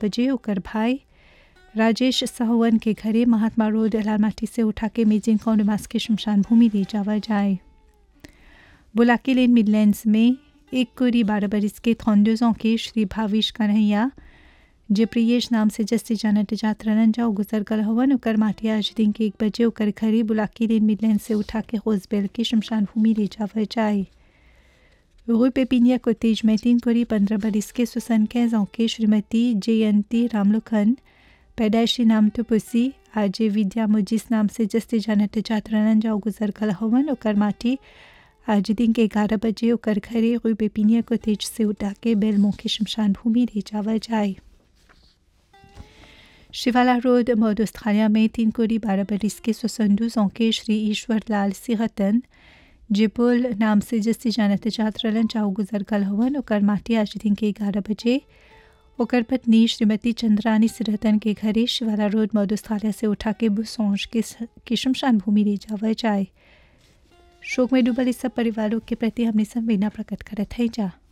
बजे ओकर भाई राजेश साहवन के घरे महात्मा रोड लालमाटी से उठा के मेजिंग कौंडमास के शमशान भूमि ले जावा जाए बुलाकी लेन मिडलैंड्स में एक कोरी बारह बरस के थौंडोजों के श्री भाविश कन्हैया जे प्रियेश नाम से जस्ती जानत जात रनन जाओ गुजर गल हवन ओकर माटी आज दिन के एक बजे ओकर घरे बुलाकी लेन मिडलैंड से उठा के होसबेल के शमशान भूमि ले जावा जाए Rue Pépinière Cottage में तीन कोरी पंद्रह बरस के सुसन ans के श्रीमती जयंती रामलोखन पैदाइशी नाम टुपुसी आज विद्या मुजिस नाम से जस्ते जानत जात रनन जाओ गुजर गल हवन ओकर माटी आज दिन के ग्यारह बजे ओकर घरे रू पेपिनिया कोतेज से उठा के बेलमो के शमशान भूमि ले जावा जाए शिवाला रोड मौद ऑस्ट्रेलिया में तीन कोरी बारह बरस के सोसंदूज के श्री ईश्वर लाल सिंहतन जिपुल नाम से जस्ती जानत जात रलन चाहो गुजर गल हवन ओकर माटी आज दिन के ग्यारह बजे ओकर पत्नी श्रीमती चंद्रानी सिरहतन के घरे शिवाला रोड मधुस्थालिया से उठा के बुसौज के, के शमशान भूमि ले जावा जाए शोक में डूबल इस सब परिवारों के प्रति हमने संवेदना प्रकट करत है जा